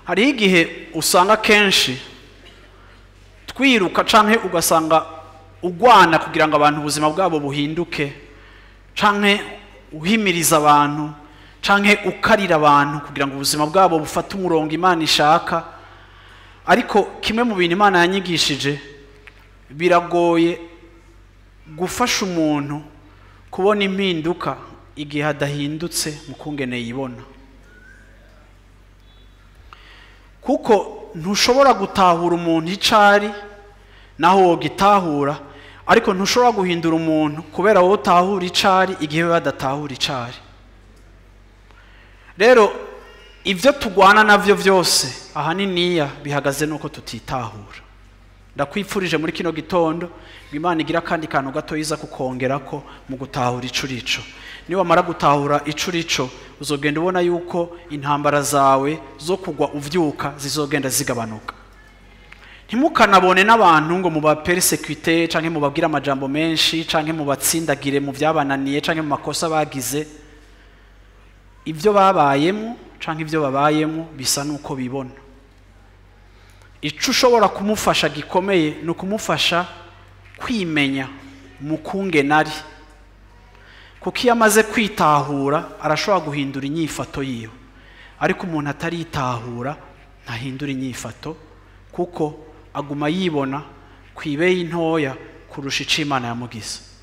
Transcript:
hariho igihe usanga kenshi twiruka canke ugasanga ugwana kugira ngo abantu ubuzima bwabo buhinduke canke uhimiriza abantu canke ukarira abantu kugira ngo ubuzima bwabo bufate umurongo imana ishaka ariko kimwe mu bintu imana yanyigishije biragoye gufasha umuntu kubona impinduka igihe adahindutse mu kungene yibona kuko ntushobora gutahura umuntu icyo ari naho wogitahura ariko ntushobora guhindura umuntu kubera wowe utahura icyo ari igihe we badatahura icyo ari rero ibyo tugwana nabyo byose ahaniniya bihagaze nuko tutitahura ndakwipfurije muri kino gitondo ngo imana igira akandi kantu gato yiza kukongera ko mu gutahura ico urico niwamara gutahura ico urico uzogenda ubona yuko intambara zawe zo kugwa uvyuka zizogenda zigabanuka ntimukanabone n'abantu ngo mubaperesekite canke mubabwire amajambo menshi canke mubatsindagire mu vyabananiye canke mu makosa bagize ibyo babayemo canke ibyo babayemo bisa nuko bibona icyo ushobora kumufasha gikomeye ni ukumufasha kwimenya mu kungenari kuko iyo amaze kwitahura arashobora guhindura inyifato yiwe ariko umuntu ataritahura ntahindura inyifato kuko aguma yibona ku ibeyi ntoya kurusha icyo imana yamugize